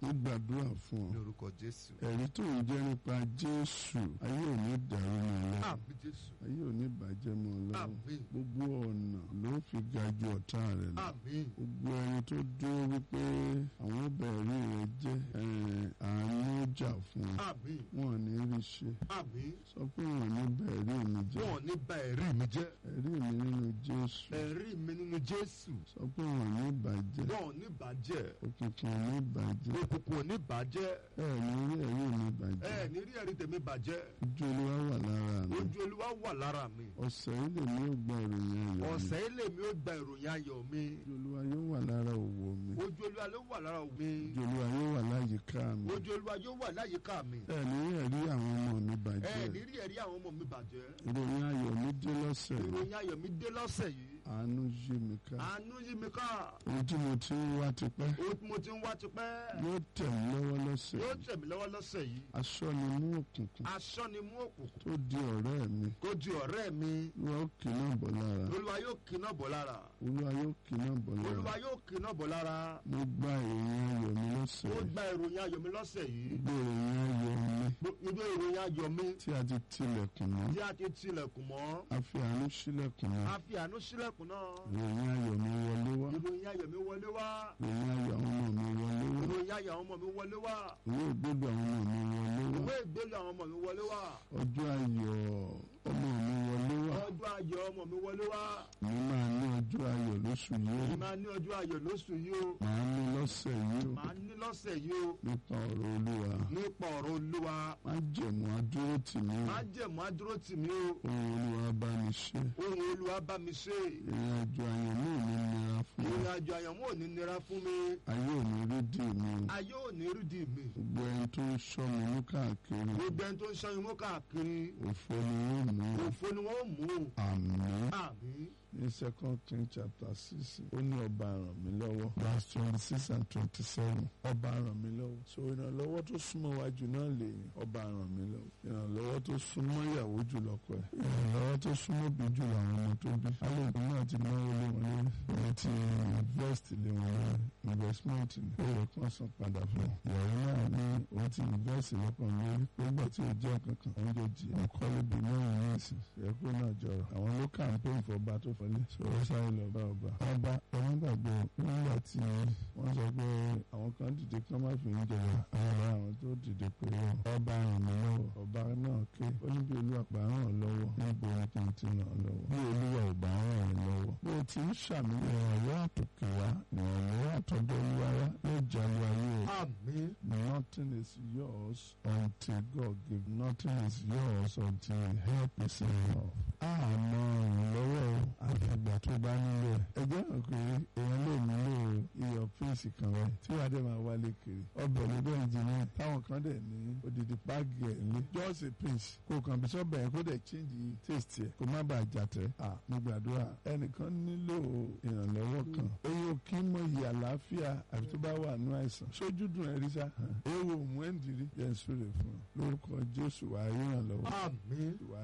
ó gbàdúrà fún ọ ní orúkọ jésù. ẹ̀rí tó ń jẹ́ nípa jésù ayé ò ní dàrú mọ́ ọ lọ́wọ́ àmín jésù. ayé ò ní bàjẹ́ mọ́ ọ lọ́wọ́ àmín gbogbo ọ̀nà ló fi ga ju ọ̀tá rẹ̀ lọ àmín gbogbo ẹni tó dúró wípé àwọn bẹ̀rẹ̀ rẹ̀ jẹ́ ẹ̀, àánú jà fún ọ àmín wọn ò ní rí ṣe àmín. sọ pé wọn ò ní bẹ̀rẹ̀ mi jẹ́ wọn ò ní bà ẹ̀rí mi jẹ́. ẹ̀rí mi nínú jésù ẹ̀rí mi nínú jésù. sọ pé wọn ò ní bàjẹ́ wọn ò ní bàjẹ́. òkùnkùn ò ní bàjẹ́ òkùnkùn ò ní bàjẹ́. ẹ ní rí ẹ̀rí mi bàjẹ́ ẹ ní rí ẹ̀rí tèmi bàjẹ́. ojú olúwa wà lára mi ojú olúwa wà lára mi. ọ̀sẹ̀ yìí lèmi ò gbọ́ ìròyìn ayọ̀ mi ọ̀sẹ̀ yìí lèmi ó gba ìròyìn ayọ̀ mi. ojú olúwa yóò wà lára òwò mi ojú olúwa ló wà lára mi. ojú olúwa yóò wà láyìíká mi ojú olúwa yóò wà láyìíká mi. ẹ ní rí ẹ̀rí àwọn ọmọ mi ẹ bàjẹ́ ní rí ẹ̀rí àwọn ọmọ mi bàjẹ́. ìròyìn ayọ̀ mi dé lọ́sẹ̀ yìí ìròyìn ayọ̀ mi dé lọ́sẹ̀ yìí. àánú yí mi ká àánú yí mi ká. ohun tí mo ti ń wá tipẹ́ ohun tí mo ti ń wá tipẹ́. yóò tẹ̀ mí lọ́wọ́ lọ́sẹ̀ yóò yìí tẹ̀ mí lọ́wọ́ lọ́sẹ̀ yìí. aṣọ ni mú òkùnkùn aṣọ ni mú òkùnkùn. tó di ọ̀rẹ́ mi kó di ọ̀rẹ́ mi. olúwa ó kì náà bọ̀ lára olúwa yóò kíná bọ̀ lára. olúwa yóò kì náà bọ̀ lára olúwa yóò kíná bọ̀ lára. mo gba ìròyìn ayọ̀ mi lọ́sẹ̀ ó yìí gba ìròyìn ayọ̀ mi lọ́sẹ̀ yìí. gbogbo ìròyìn ayọ̀ mi gbogbo ìròyìn ayọ̀ mi tí a ti tilẹ̀kùn mọ́ tí a ti tilẹ̀kùn mọ́. a fi àánú sílẹ̀kùn mọ́ a fi àánú sílẹ̀kùn náà. ìròyìn ayọ̀ mi wọlé wá ìròyìn ayọ̀ mi wọlé wá. ìròyìn ayọ̀ àwọn ọmọ mi wọlé wá ìròyìn ayọ̀ àwọn ọmọ mi wọlé wá. ìwé ìgbélú àwọn ọmọ mi wọlé wá ìwé ìgbélé àwọn ọmọ mi wọlé wá. ọjọ́ ayọ̀ ọmọ mi wọlé wá ọjọ́ ayọ̀ ọmọ mi wọlé wá. mi máa ní ọjọ́ ayọ̀ lóṣù yìí èmi ó máa ní ọjọ́ ayọ̀ lóṣù yìí o. màá ní lọ́sẹ̀ yìí ó màá ní lọ́sẹ̀ yìí o. nípa ọ̀rọ̀ olúwa nípa ọ̀rọ̀ olúwa. má jẹ̀mú adúró tì mí ó má jẹ̀mú adúró tì mí o. ohun olúwa bá mi ṣe ohun olúwa bá mi ṣe. ìrìn àjò àyàn mi ò ní nira fún mi ìrìn àjò àyànmọ́ ò ní nira fún mi. ayé ò ní rí dì mí o ayé ò ní rídì mi. gbogbo ẹni tó ń ṣọ́ mi ní káàkiri gbogbo ẹni tó ń ṣọ́ imú káàkiri. òfo ni wọ́n mú òfo ni wọ́n mú. àmín àmín. ní second king chapter six ó ní ọba ràn mí lọ́wọ́ verse twenty six and twenty seven ọba ràn mí lọ́wọ́ so ìrànlọ́wọ́ tó súnmọ́ wájú náà lè yìn ọba ràn mí lọ́wọ́ ìrànlọ́wọ́ tó súnmọ́ ìyàwó jù lọ́kọ ẹ̀ ìrànlọ́wọ́ tó súnmọ́ bí jù làwọn ọmọ tó bí alóògùn náà ti náwó lé wọn lórí wọ́n ti invest lé wọn lórí investment ní ó yẹ kó san padà fún un ìyàwó náà ní òun ti invest lọ́kàn lórí pé gbà tí ò jẹ́ kankan òun jẹ́ jì ọkọ́lé bí mẹ́rin ní ìsìn ẹ̀kọ́ náà jọrọ̀ àwọn ló campaign fọba tó fọlé sọ̀rọ̀ sáré lọ bá ọba ọba ẹ̀rọ gbàgbé nígbà tí wọ́n sọ pé àwọn kan dìde kí wọ́n má fi ń jẹba àwọn àwọn tó dìde pé ọba ràn mí lọ́wọ́ ọba náà ké ó ní bí olúwa bá ràn ọ́ lọ́wọ́ níbo ni kí n ti ràn ọ́ lọ́wọ́ bí olúwa ò bá ràn ọ́ lọ́wọ́ bó o ti ń ṣàmì ìrànlọ́wọ́ àtòkè wá ìrànlọ́wọ́ àtọ́jọ́ olúwa wá ló jẹ́ lu ayé o. àmín. Nothing is yours until God give. Nothing is yours until help is enough. Àmọ́ ìrànlọ́wọ́ àfìgbà tó bá nílò ẹ̀. Ẹ jẹ́ mọ̀ pé èèyàn lè nílò iyọ̀ píìsì kan rẹ̀ tí wàá dẹ̀ máa wálé kiri. Ọbẹ̀ ló dẹ̀ ń jiná. Táwọn kan dẹ̀ ní odidi páàgì ẹ̀ lé. Just a pinch. Kò kàn bí sọ́bẹ̀ yẹn kó dẹ̀ change taste ẹ̀. Kó má bàa jàtẹ̀. À mo gbàdúrà. Ẹnìkan nílò ìrànlọ́wọ́ kan. Eyín ò kí mọ ìyà àlàáfíà àbí tó bá wà nú àìsàn. Sójú dùn ẹ̀rí sá. Ewo mú ẹ̀ ń dirí. Yẹn ń súre fún ọ. Lórúkọ Jésù wàá ríran lọ́wọ́. àmín. Wàá